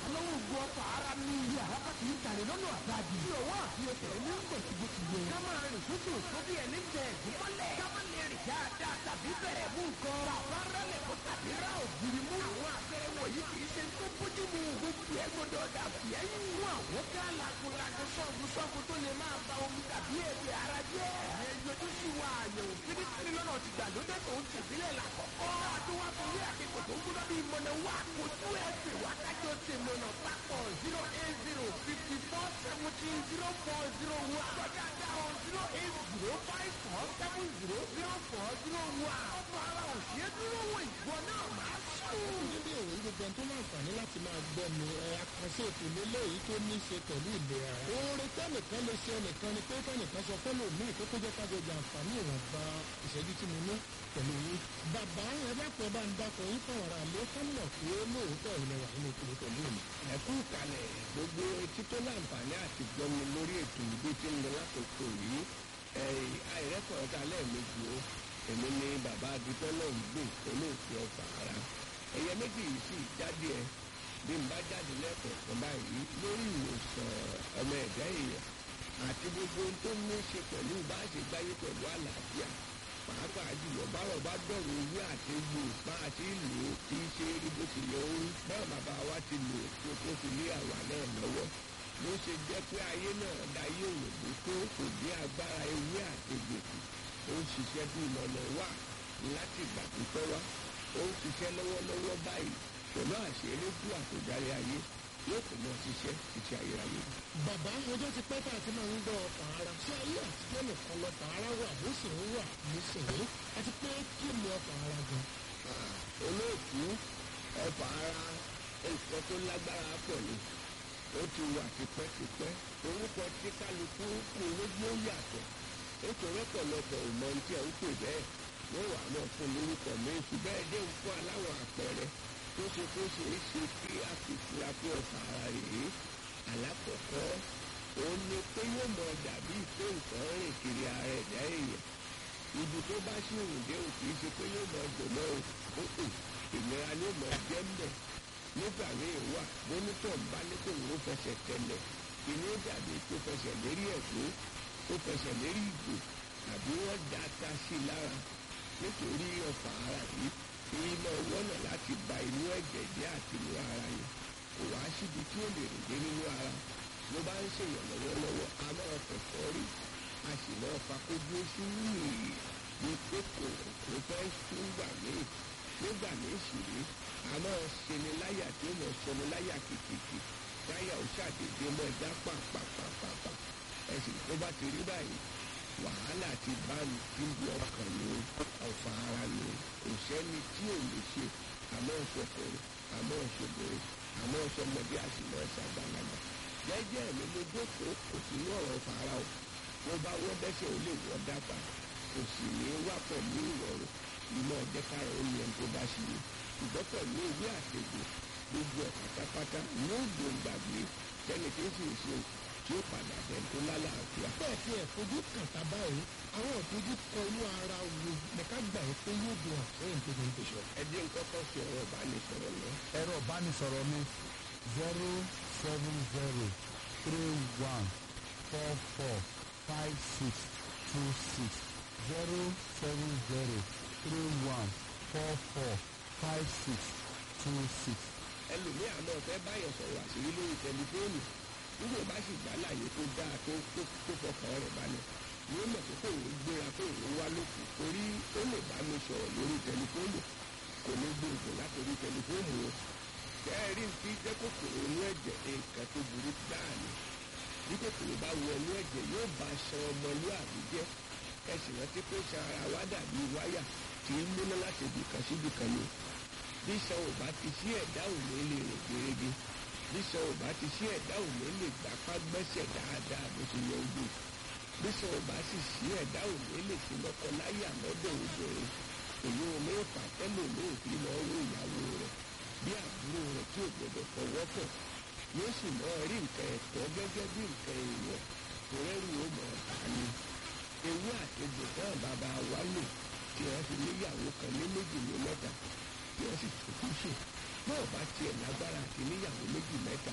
lọ́wọ́ ògùn ọkọ̀ ara ní ilé àràbà kì í tàlẹ̀ lọ́nà àdájì. bí owó àti ẹsẹ̀ ní ń gbèsè bó ti yẹ. ká máa rìn tútù tó bí ẹni tẹ ẹ̀gún mọ́lẹ̀. ká má lè rìn dáadáa tàbí bẹ̀rẹ̀ mú nǹkan. bàbá rẹ̀lẹ̀ kó tàbí rà ògiri mú. àwọn àpẹẹrẹ wọ̀nyí kì í ṣe tó bójú mu. gbogbo ẹ gbọdọ̀ dà fìyẹ́ yín. fún àwọn ká lakunlakun sọ́ọ̀bù sọ́ọ̀bù tó lè máa ba omi tàbí èdè ara jẹ́. ẹ yọjú sí wa àyẹ̀wò fínífíní lọ́nà ti gbàlódé tó ń tẹ̀sílẹ̀ làkọ̀kọ́. àti wá fún ilé àkẹ́kọ̀ọ́ tó ń gbọ́dọ̀ bí mọ̀nà wá. kò tú ẹ̀ pè wá kájọ ṣe mọ̀nà papọ̀ zero eight zero fifty four seventeen zero four zero one. kọjá dáhùn zero eight zero five four seven zero zero four zero one. ọ̀pọ̀ ara òṣèré dúró wọ ìgbọ́ náà máa sùn. níbi ìwé gbogbo ẹni tó láǹfààní láti máa gbọ́ mi ẹ àkànṣe ètò lélẹ́yìí tó ní í ṣe pẹ̀lú ìlera. oore tẹ́nìkan lè ṣe ẹnìkan ni pé kẹ́nìkan sọ fẹ́ lòmíì tó tó jẹ́ ká jọjà àǹfààní ìwọ̀nba ìṣẹ́jú tí mo ní pẹ̀lú yín. bàbá ẹ dákun ẹ bá ń dákun yín fún ọ̀rọ̀ àlẹ́ ká mọ̀ pé lóòótọ́ ilẹ̀ wà nínú ìpínlẹ̀ pẹ̀lú mi. ẹ kú kalẹ̀ gbogbo etí tó láǹfààní àti gbọ́mi lórí ètò ìbí tí ń lọ lákòókò yìí àìrẹ́kọ̀ọ́ ta lẹ́ẹ̀mejì o èmi ni bàbá adúpẹ́ náà ń gbè olóòtú ọ̀fà ara ẹ̀yẹ méjì yìí sì jáde ẹ bí n bá jáde lẹ́kọ̀ọ̀kan báyìí lórí ìwòsàn ọmọ ẹ̀dá èèyàn àti gbogbo ohun tó ní í ṣe pẹ̀lú bá a ṣe gbáyé pẹ̀lú àlàáfíà pàápàá jùlọ báwọ̀ bá dọ̀rọ̀ owó àti egbò bá a ti lò ó kì í ṣe rí bó ti yẹ orí báwọn bàbá wa ti lò ó tó fi lé àwa náà lọ́wọ́ ló ṣe jẹ́ pé ayé náà dayé òyìnbó tó kò dé agbára ewé àti egbò kù ó ń ṣiṣẹ́ bí ìmọ̀nà wà láti ìgbà pípẹ́ wá ó ń ṣiṣẹ́ lọ́wọ́lọ́wọ́ báyìí pẹ̀lú àṣírí fún àtòjáde ayé yóò kò mọ ṣiṣẹ́ títí ayérayé. bàbá ọjọ́ ti pẹ́ tá a ti máa ń gbọ́ ọkọ̀ ara ṣé ayé àtijọ́ nìkan lọ́kọ̀ ara wà bó sì ń wà nísìnyí àti pé kí ni ọkọ̀ ara gan. olóòtú ọfà ara nǹkan tó lágbára pọ̀ ni ó ti wà tipẹ́tipẹ́ orúkọ tí kálukú kù lójú ó yàtọ̀ nítorí ọ̀pọ̀lọpọ̀ ìmọ̀ ní tí ẹ̀ ń pè bẹ́ẹ̀ wọ́n wà náà fún lórúkọ méjì bẹ́ẹ̀ dé ń fún aláwọ̀ àpẹẹrẹ tó ṣe tó ṣe é ṣe kí a fi fura pé ọ̀fà ara rèé alákọ̀ọ́kọ́ òun ni pé yóò mọ dàbí pé nǹkan rìn kiri ara ẹ̀dá èèyàn ibi tó bá sì rìn dé òkè ṣe pé yóò mọ dùnmọ́ òkè ìnira ni ó mọ jẹ́ mbẹ̀ nígbà míì wà bónítọ̀ ń bá ní kò ní ó fẹsẹ̀ tẹ̀lẹ̀ ìní ó dàbí tó fẹsẹ̀ lérí ẹ̀kọ́ ó fẹsẹ̀ lérí ìgò tàbí wọ́n da ata sí i lára nítorí ọ̀fà ara yìí èyí máa wọ́nà láti ba inú ẹ̀jẹ̀ jẹ́ àti inú ara yẹn kò wá síbi tí ó lè rìn dé nínú ara ló bá ń ṣèyàn lọ́wọ́lọ́wọ́ a máa fẹ̀fọ́ rí a sì máa fa kójú oṣù yìí ní kókò kò fẹ́ sún gbà míì nígbà míì sì rí a máa ṣeni láyà tí ó mọ̀ ṣeni láyà kìkìkì táyà ó ṣàdédé mọ́ ẹ̀dá pàpàpàpàpà ẹ̀sìn tó bá ti rí báyìí wàhálà ti bá mi tí ń bí ọkàn mi ọ̀fà ara mi kò sẹ́ni tí ò lè ṣe àmọ́ ìṣọkùnrin àmọ́ ìṣòbìnrin àmọ́ ìṣọmọdé àṣìmọ́ ìṣàgbàlagbà jẹ́jẹ́ mi ló jókòó kò sí ní ọ̀rọ̀ ọ̀fà ara o tó bá wọ́n dẹ́sẹ̀ ó lè wọ́n dápa kò sì ní wá pẹ̀lú ìrọ̀rùn ìmọ̀ ọ̀jẹ̀kára ó ní ẹni tó bá ṣe ni ṣùgbọ́n pẹ̀lú ìwé àtẹ̀gbò gbogbo ẹ̀ pátápátá ní ògbó gbàgbé tẹ́ni tí ń sì ṣe tí ó padà bẹ̀ tó lálàáfíà. bẹ́ẹ̀ tí ẹ̀ fojú kàtà báyìí àwọn òfojú kọ inú ara wo nìka gbà yín pé yóò dùn àtúnyìn tó ní ìgbésọ̀. ẹ jẹ́ nǹkan kan fi ọ̀rọ̀ ìbánisọ̀rọ̀ lọ. ẹ̀rọ ìbánisọ̀rọ̀ mi zero seven zero three one four four five six two six zero seven zero three one four four five six two six. ẹlòmíì àmọ́ fẹ́ báyọ̀ sọ̀rọ̀ àṣírí lórí tẹlifóònù nígbà bá sì gbá láàyè tó dáa tó tó tó fọkàn rẹ̀ balẹ̀ yóò mọ̀ pé kò ní gbéra kó ní wá lókun torí ó lè bá mi sọ̀rọ̀ lórí tẹlifóònù kò ní gbé ògùn látòrí tẹlifóònù o kẹ́ẹ̀rí ti jẹ́ kòkòrò inú ẹ̀jẹ̀ nǹkan tó burú gbáà ni bí kòkòrò bá wọ inú ẹ̀jẹ̀ yóò bá aṣan ọmọlúàbí jẹ́ ẹ sì rántí pé ṣan ara wa dàbí wáyà tí ń múná láti ibìkan síbìkan ni bí ṣan ò bá ti sí ẹ̀dá ò ní lè rìn gerege bí ṣan ò bá ti sí ẹ̀dá ò ní lè gbapá gbẹ́sẹ̀ dáadáa bó ti yẹ ojú bí ṣan ò bá sì sí ẹ̀dá ò ní lè fi lọ́kọ láyà lọ́dọ̀ obìnrin èyí ò ní fà tẹ́lẹ̀ ní òfin lọ owó ìyàwó rẹ̀ bí àbúrò rẹ̀ tí ò gbọdọ̀ fọwọ́ kàn yóò sì mọ rí nǹkan ẹ̀tọ́ gẹ́gẹ́ bí nǹkan èèyàn tó rẹ́rù ó mọ̀ ọ́ta ni ewé àtẹ̀gbò náà bàbá wa lò tí wọ́n fi níyàwó kan ní méjì ní mẹ́ta tí wọ́n sì tún kú sùn náà bá tiẹ̀ lágbára àti níyàwó méjì mẹ́ta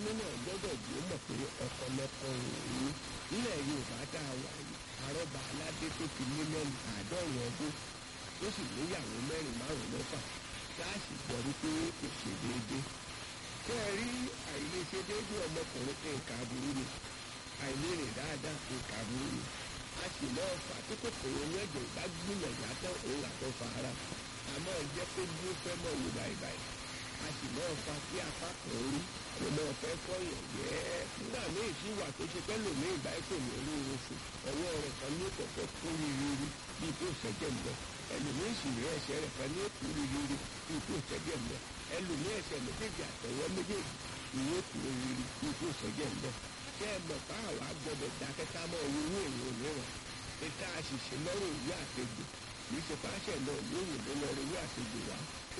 ìyáálé náà gbọ́dọ̀ bí ó mọ̀ pé ọ̀pọ̀lọpọ̀ òun nílẹ̀ yorùbá tá a wà yìí àrọ́bà aládé tó ti lé lẹ́nu àádọ́rùn ọdún tó sì níyàwó mẹ́rin márùn mẹ́fà gáàsì gbọ́ wípé kò ṣe déédéé kẹ́ ẹ rí àìlèṣe déédéé ọmọkùnrin nǹkan aburú ni àìlérè dáadáa nǹkan aburú ni a sì máa fà tí kòkòrò ní ẹ̀jẹ̀ bá gbìyànjú àtọ́ òun àtọ́ fa ara àmọ́ jẹ́ pé bí ó fẹ́ mọ̀ wò báyìí a sì máa fa kí apá kan rí kò máa fẹ́ fọyàn yẹ́ nígbà míì sí wà tó ṣe pẹ́ lòmí ìgbà kò ní rí oorun fún ọwọ́ rẹ̀ kan ní kọ̀kọ́ kún rírí bíi tó ṣẹ́jẹ̀ mọ́ ẹlòmíì sì rí ẹsẹ̀ rẹ̀ kan ní òkú rírí bíi tó ṣẹ́jẹ̀ mọ́ ẹlòmíì ẹsẹ̀ méjèèjì àtọwọ́ méjèèjì ìwé òkú rírí bíi tó ṣẹ́jẹ̀ mọ́ kẹ́ ẹ mọ̀ bá àwa gbọ́dọ̀ dákẹ́tà mọ́ owó èèyàn mìíràn ètò àṣìṣe lọ́rùn ìwé àtẹ̀gbò kì í ṣe páṣẹ náà lóyún ló lọ rí ìwé àtẹ̀gbò wá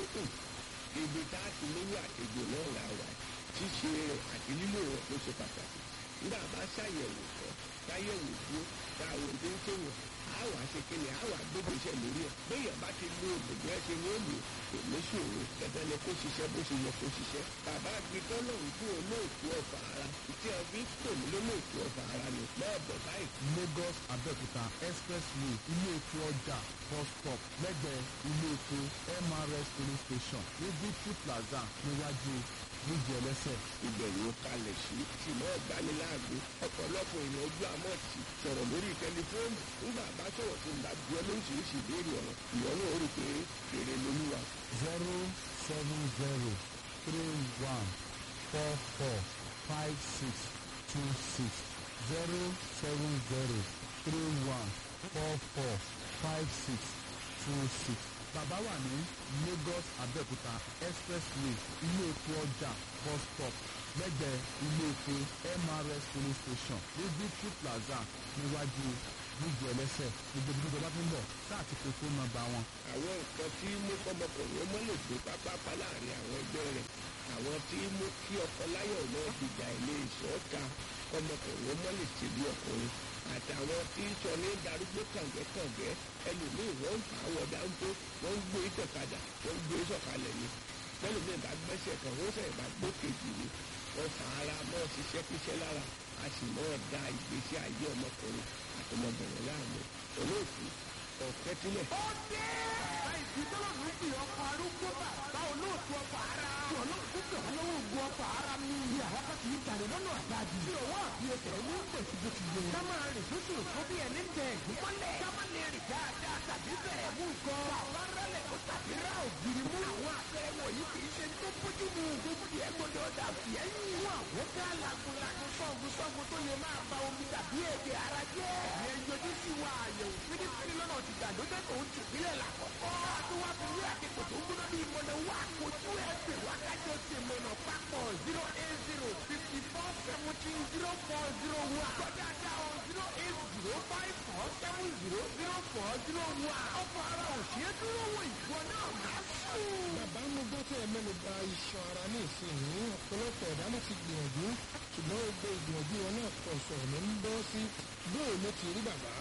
ibi tá a ti lówó àtẹ̀gbò náà là wà ṣíṣe rẹ̀ àti lílò rẹ̀ ló ṣe pàtàkì nígbà bá ṣàyẹ̀wò tán táyẹ̀wò dúró táwọn òde ń ṣèwọ̀n á wà ṣe kí ni á wà gbogbo iṣẹ́ lórí ẹ̀ béèyàn bá ti lo òdòdó ẹ ṣe ní òòlù kò ní ṣòro dandan ni kó ṣiṣẹ́ bó ṣe yẹ kó ṣiṣẹ́ bàbá gbitọ́ lòun fún olóòtú ọ̀fà ara tí a fi pè mí lólóòtú ọ̀fà ara ni máa bọ̀ báyìí. lagos abẹ́òkúta expressway ilé epo ọjà bus stop lẹ́gbẹ̀ẹ́ ilé epo mrs police station ní victory plaza níwájú bíjì ẹlẹ́sẹ̀. ìbẹ̀rù kalẹ̀ sí ṣùgbọ́n ìgbaniláàgbé ọ̀pọ̀lọpọ̀ èèyàn ojú àmọ́ ti sọ̀rọ̀ lórí tẹlifóònù nígbà bá sọ̀rọ̀ tó ń bá bí ọ lóríṣiríṣi ìbéèrè ọ̀rọ̀ ìyọ́nú orí pé èrè lolúwa. zero seven zero three one four four five six two six zero seven zero three one four four five six two six. bàbá wà ní lagos abẹ́òkúta expressway ilé epo ọjà bus stop lẹ́gbẹ̀ẹ́ ilé epo mrs police station ní victory plaza níwájú bíjì ẹlẹ́sẹ̀ gbogbo ibi ìjọba tó ń bọ̀ sáà ti pe fóònù nọ́mbà wọn àwọn nǹkan tí mú kọ́mọkùnrin ọmọ lè gbé pápápá láàrin àwọn ẹgbẹ́ rẹ̀ àwọn tí mú kí ọkọ láyọ̀ náà dìjà ilé ìṣọ́ta kọ́mọkùnrin ọmọ lè ṣe bí ọkùnrin àtàwọn tí sọ ní darúgbó kàǹgẹ́kàǹgẹ́ ẹlòmíì wọ́n ń fà á wọ̀ dáńtó wọ́n ń gbé ìtọ̀kadà wọ́n ń gbé sọ̀kalẹ̀ ni lẹ́lòmíì bá gbẹ́sẹ̀ kan wọ́n sẹ̀ bá gbó kejì ni wọ́n fà ara mọ́ ṣiṣẹ́ kíṣẹ́ lára a sì mọ́ da ìgbésí ayé ọmọkùnrin àtọmọbìnrin láàmú olóòtú ọ̀kẹ́tílẹ̀. ó dé. àìsí tọ́lọ̀ ló fi ọkọ̀ arúgbó bàbá olóòtú ọkọ̀ ara. tí olóòtú tó lọ́wọ́ ògùn ọkọ̀ ara mi. bí àyàká kì í tàrí lọ́nà àgbàdì. tí òwò àfi ẹsẹ̀ ní pèsè bó ti yẹ. ká máa rìn sókè òkú bí ẹni tẹ ẹ̀gbọ́n mọ́lẹ̀. ká má lè rìn dáadáa tàbí bẹ̀rẹ̀ mú nǹkan. bàbá rẹlẹ̀ kó tàbí rà ògiri mú. àwọn àpẹẹrẹ wọ̀nyí kì í ṣe tó bójú mu. gbogbo ẹ̀ gbọdọ̀ dà fìẹ́ yìí. fún àwọn ká lagunlagun sọ́gun sọ́gun tó lè máa ba omi tàbí èdè ara jẹ́. ẹ̀yẹ yọjú sí wa àyẹ̀wò fínífíní lọ́nà ti gbàlódé tó ń tì sílẹ̀ lákọ̀ọ́kọ́. àtúwá fi wí àkẹ́kọ̀ọ́ tó ń gbóná bí ìmọ̀nà wà kojú ẹ̀ pè wákàtí ṣe mọ̀nà papọ̀ zero eight zero fifty four seventeen zero four zero one. kọjá dá o zero eight zero five four seven zero zero four zero one. ọkọ̀ ara ò ṣeé dúró wò ìwọ náà má sùn. bàbá mo gbọ́ tí ẹ mẹ́nu ba iṣan ara ní ìsinyìí ọ̀pọ̀lọpọ̀ ẹ̀dá ló ti gbìyànjú ṣùgbọ́n gbogbo ìgbìyànjú wọn náà pọ̀ sọ̀rọ̀ ló ń bọ́ sí bóò ló ti rí bàbá.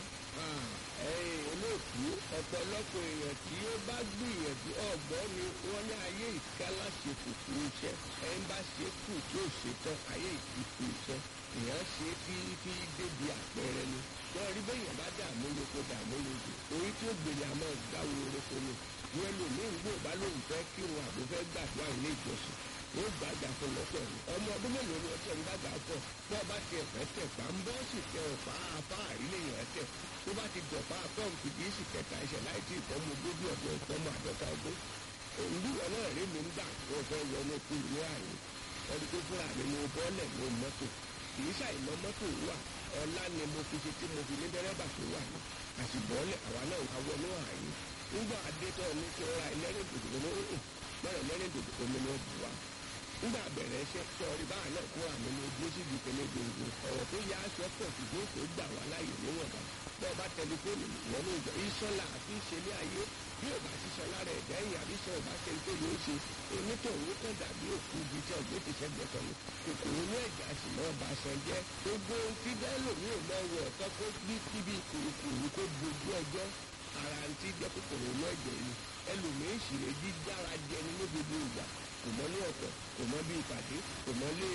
ẹ̀yin olóòtú ọ̀pọ̀lọpọ̀ èèyàn tí ó bá gbìyànjú ọ̀gbọ́n ni wọ́n ní ayé ìkálá ṣe kùkù iṣẹ́ ẹni bá ṣe kù tí ó ṣe tán ayé ìkùkù iṣẹ́ èèyàn ṣe kí kí débi àpẹẹrẹ ni wọ́n rí bẹ́yàn bá dààmú lóko dààmú lóko orí tí ó gbèrè àmọ́ ìgbàwó orúkọ ni wọ́n lò ní ìgbò bá lóun fẹ́ kí wọn àbò fẹ́ gbàdúrà ilé ìjọsìn ó gbàgbà fún lọ́tọ̀ ni ọmọ ọdún mélòó ni ọtí ń gbàgbà pọ̀ bí ọba ti ẹ̀fẹ́ tẹ̀ pa ń bọ́ sì tẹ ọ̀pá apá àrílẹ̀ yẹn tẹ̀ tó bá ti dọ̀pá pọ́ǹpù kì í sì kẹta ẹsẹ̀ láì tí ìfọ́mọ ogójì ọdún ìfọ́mọ àdọ́ta ọdún òǹdúwọ̀ náà rí mi ń gbà tó fẹ́ wọnú kú ní àyè ọdún tó fúnra mi mo bọ́lẹ̀ mo mọ́tò kì í ṣàìmọ́ mọ́tò wà ọlá ni mo fi ṣe tí mo fi ní dẹ́rẹ́bà tó wà ní àṣìbọ́lẹ̀ àwa náà wà wọnú àyè nígbà adétọ́ ní kí ọ̀rá ẹlẹ́rìn dòdò ní òun mẹ́rin ẹlẹ́rìn dòdò omi ní ọ̀bù wa nígbà bẹ̀rẹ̀ iṣẹ́ sọ̀rí báà náà kó àmì ní ojú sí ibi ìpínlẹ̀ gbòǹgbò ọ̀rọ̀ tó yá aṣọ pọ̀ ṣùgbọ́n kò gbà wá láàyè níwọ̀nba bẹ́ẹ̀ bá tẹlifóònù wọn ló jọ ìṣọ́lá àti ìṣẹ̀lẹ̀ ayé bí ò bá ṣiṣẹ́ lára ẹ̀dá ẹ̀yìn àbí sọ ò bá ṣe tó yóò ṣe onítọ̀hún kan dàbí òkú ibi tí ọ̀gbẹ́ ti ṣẹ́gbẹ́ kan ni kòkòrò ní ẹ̀já sì náà bá ṣan jẹ́ gbogbo ohun tí bẹ́ẹ̀lò mi ò mọ wọ̀ ọ̀tọ́ kó bí kíbi kùrùkùrù kó dojú ọjọ́ ara ń tí jẹ́ kòkòrò ní ẹ̀jẹ̀ ni ẹlòmíín sì lè jí dára jẹni ní gbogbo ìgbà kò mọ ní ọ̀pọ̀ kò mọ bí ìpàdé kò mọ lé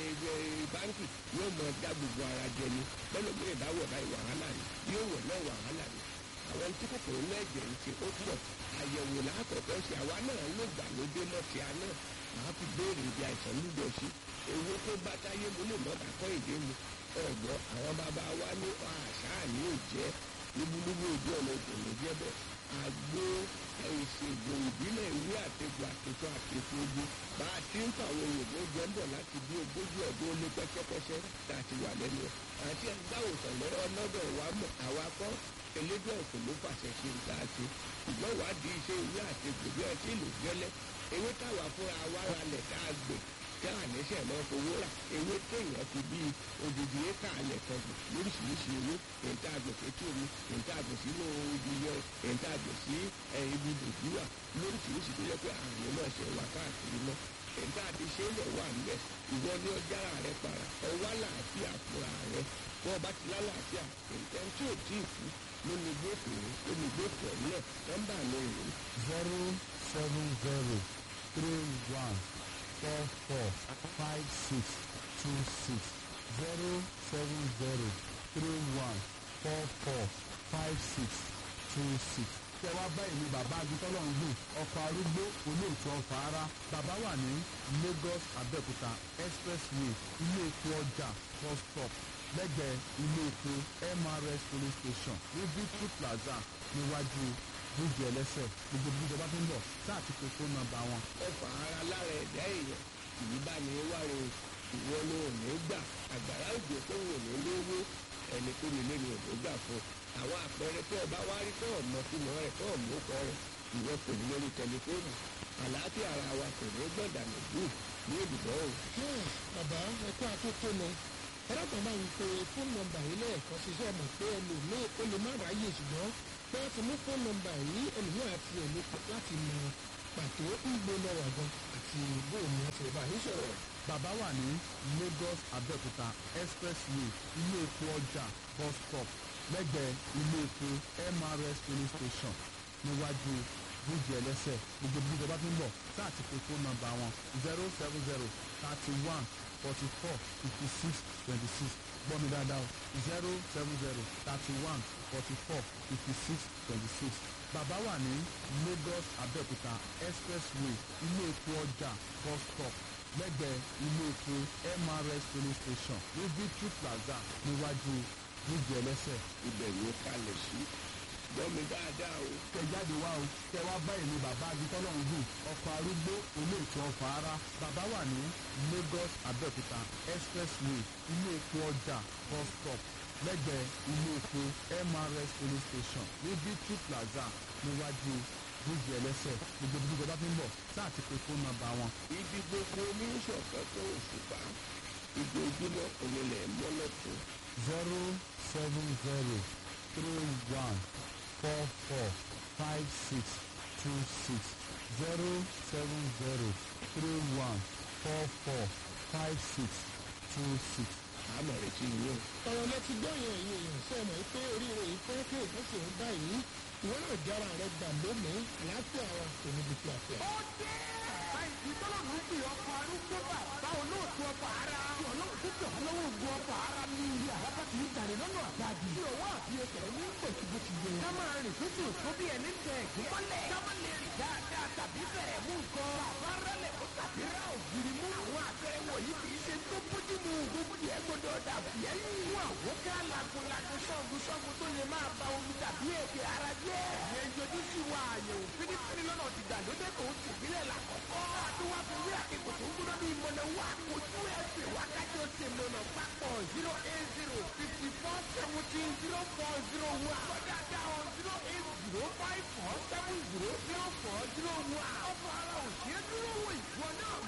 báńkì yóò mọ dá gbogbo ara jẹ ni bẹ́ẹ̀ bí ìdáwọ̀ báyìí wàhálà ni yóò wọ̀ náà wàhálà ni àwọn tí kòkòrò náà jẹ́ ń ṣe ó pọ̀ àyẹ̀wò lákọ̀ọ́kọ́ ṣe àwa náà ló gbà ló dé mọ́tì àná màá fi béèrè ibi àìsàn lúdọ sí owó tó bá táyé mu lè mọ́ta kọ́ èdè mu ọ̀gbọ́n àwọn bàbá wa ní àṣà ní òjẹ́ lúbúlúbú ojú ọ̀nà òkèlè jẹ́ bẹ́ẹ̀ àgbo ìṣègùn ìbílẹ̀ ìwé àtẹ̀gbò àtẹ̀tọ̀ àtẹ̀tọ̀ ogun bá a ti ń fa àwọn òyìnbó jọ ń bọ̀ láti bí ogójì ọdún ó lé pẹ́sẹ́pẹ́sẹ́ tá a ti wà lẹ́nu ẹ̀ àti ẹgbẹ́ òsàn lọ́wọ́ lọ́dọ̀ wa mọ̀ àwa kọ́ elédè ọ̀sùn ló fàṣẹ ṣe ń dáa ṣe ṣùgbọ́n wádìí iṣẹ́ ìwé àtẹ̀gbò bí ọtí ìlú gẹ́lẹ́ ewé táwa fúnra wa ra lẹ̀ tá a gbè tí àníṣe náà fowó rà ewé téèyàn fi bí odidi éka alẹ̀ kan gbò lóríṣiríṣi ewé èyí tá a gbè sétí omi èyí tá a gbè sínú ibi yọ èyí tá a gbè sí ibi dòdúwà lóríṣiríṣi tó yẹ pé àrùn náà ṣe wà káàkiri mọ́ èyí tá a ti ṣe é lẹ̀ wà ńbẹ̀ ìwọ ní ọjà rẹ para ọwọ́ àlàáfíà fúnra rẹ bọ́ ọba ti lálàáfíà èyí tí ò tí ì kú lónìí gbófin lónìí gbófin náà nọ́mbà mi rèé zero seven zero three one four four five six two six zero seven zero three one four four five six two six. tẹ wá báyìí ni bàbá agitọ́lọ́ ń gbìn ọkọ̀ arúgbó olóòtú ọ̀fà ara bàbá wà ní Lagos Abẹ́òkúta expressway ilé epo ọjà bus stop lẹ́gbẹ̀ẹ́ ilé epo MRS police station ní Victory Plaza níwájú bíjì ẹlẹ́sẹ̀ gbogbo bí ìjọba tó ń bọ̀ sáà ti pe fóònù nọ́mbà wọn. ọfà ara lára ẹ̀dá èèyàn ìlú bá ní wáre ìwọ ló ò ní gbà àgbàrá òjò tó wò ní lówó ẹni tó nílé ni ò ní gbà fún àwọn àpẹẹrẹ tó ọba wá rí tó ọmọ tó mọ rẹ tó ọmọ kọ rẹ ìwọ kò ní lórí tẹlifóònù àlàáfíà ara wa kò ní gbọ̀dà nìbú ní ìdìbò o. bàbá ẹ̀kọ́ àtúntònù ẹ̀rọ̀kan máa ń pe fóònù nọ́mbà yìí lẹ́ẹ̀kan ṣiṣẹ́ mọ̀ pé ẹlòmíì ó lè má ráyè ṣùgbọ́n pé wọ́n ti mú fóònù nọ́mbà yìí ẹlòmíì àti ẹ̀mí láti mọ pàtó ń gbé lọ́wọ́ gan àti bóun ni wọ́n ti bá yín sọ̀rọ̀. bàbá wà ní Lagos Abẹ́òkúta expressway ilé epo ọjà bus stop lẹ́gbẹ̀ẹ́ ilé epo MRS police station níwájú bíjì ẹlẹ́sẹ̀ gbogbo bí ìjọba tó ń bọ̀ sáà ti pe fóònù nọ́mbà wọn zero seven zero thirty one forty four fifty six twenty six gbọ́ mi dáadáa o zero seven zero thirty one forty four fifty six twenty six bàbá wà ní Lagos Abẹ́òkúta expressway ilé epo ọjà bus stop lẹ́gbẹ̀ẹ́ ilé epo MRS police station ní Victory Plaza níwájú bíjì ẹlẹ́sẹ̀ ibẹ̀ ló kalẹ̀ sí gbọ́ mi dáadáa o. tẹ jáde wá o tẹ wá báyìí ní bàbá agitọ́lọ́hún gùn ọkọ̀ arúgbó olóòtú ọ̀fà ara bàbá wà ní Lagos Abẹ́òkúta expressway ilé epo ọjà bus stop lẹ́gbẹ̀ẹ́ ilé epo MRS police station ní Victory Plaza níwájú bíjì ẹlẹ́sẹ̀ gbogbo bí ìjọba fi ń bọ̀ sáà ti pe fóònù nọ́mbà wọn. ibi gbogbo oníṣọ̀kan tó òṣùpá ìgbòjúmọ́ onílẹ̀ mọ́lọ́tún zero seven zero three one four four five six two six zero seven zero three one four four five six two six. àmọ̀ rẹ̀ ti yín o. ọ̀rọ̀ lẹ ti gbọ́ yẹn ẹ̀yin èèyàn ṣe mọ̀ pé oríire yìí fẹ́ kí èèyàn sì ń báyìí ìwọ náà jára rẹ gbà lónìí àlàáfíà wa kò níbi tí a fẹ́. ó dé àìsí tọ́lọ́mù ń pè ọkọ̀ arúgbó bàbá olóòtú ọkọ̀ ara tí ọlọ́run tó tẹ̀ lọ́wọ́ ogun ọkọ̀ ara ní ilé àbábá ti ń jàre lọ́nà àgbàdì tí ọwọ́ àti ẹsẹ̀ ní gbòtìgbòtìgbò ká máa rìn tútù tó bí ẹni tẹ ẹ̀gbọ́n mọ́lẹ̀ ká má lè rìn dáadáa tàbí bẹ̀rẹ̀ mú nǹkan bàbá rẹlẹ̀ kó tàbí ra ògiri mú àwọn àpẹẹrẹ wọ̀nyí kì í ṣe tó bójú mu gbogbo ẹ̀ gbọdọ̀ dàbí ẹ̀yìn wọn àwọn ká lagunlagun ṣọ́gun ṣọ́gun tó lè máa ba omi tàbí èdè ara jẹ́ ìyẹn yọjú sí wa àyẹ̀wò fínífíní lọ́nà ti gbàlódé tó ti ìbílẹ̀ làkọ́kọ́ àdúrà fún wí àkẹ́kọ̀ọ́ tó ń gbóná ní ìmọ̀nà wa ojú ẹsẹ̀ wákàtí ó ti mọ̀nà papọ̀ zero eight zero fifty four seventeen zero four zero one kọ́dà dáhùn zero eight zero five four seven zero zero four zero one ọ̀pọ̀ ara òṣèré dúró wò ìwọ náà